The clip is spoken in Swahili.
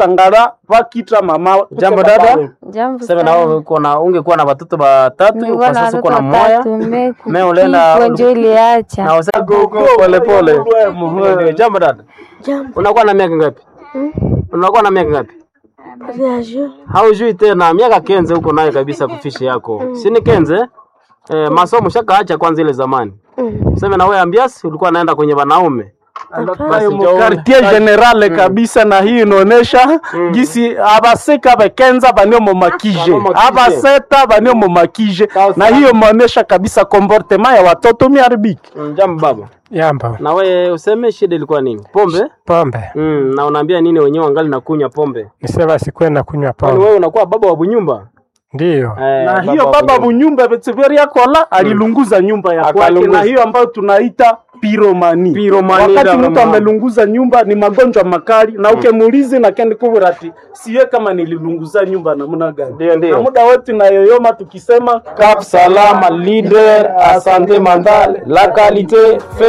tangara vakitra mama Jambo dada. Jambo Sasa sana. na uko na ungekuwa na watoto watatu Nilikuwa kwa na sasa uko watoto na moya watatu, me Me ulienda- kifo ndio iliacha. na wasa pole pole. Ndio, Jambo dada. Jambo. Unakuwa na miaka ngapi? Unakuwa na miaka ngapi? Viajo. Haujui tena miaka kenze huko naye kabisa kufishi yako. Si ni kenze? Eh, masomo shakaacha kwanza ile zamani. Sema na wewe ambiasi ulikuwa naenda kwenye wanaume. Basi njoo- quartier generale kabisa na hii inaonesha gisi abaseka bakenza banio momakije Momakije. abaseta banio momakije Sawa na sawa. hiyo maonesha kabisa comportement ya watoto miharibiki Mm, Jambo baba. Jambo. Na wewe useme shida ilikuwa nini? Pombe? Pombe. Mm, na unaambia nini wenyewe wangali na kunywa pombe? Nisema sikwenda kunywa Kwani pombe. wewe unakuwa baba wa bunyumba? Ndiyo. Eh, na hiyo wa baba bunyumba. bunyumba Betseveria kola alilunguza nyumba ya kwake Akalunguza. na hiyo ambayo tunaita piromani. Piromani, Wakati dada mtu mama. amelunguza nyumba ni magonjwa makali, na ukemuulizi na kendi kubura ati siye kama nililunguza nyumba namna gani. Ndio, ndio. Na muda wote na yoyoma tukisema Cap Salama leader à santé mentale, la qualité fait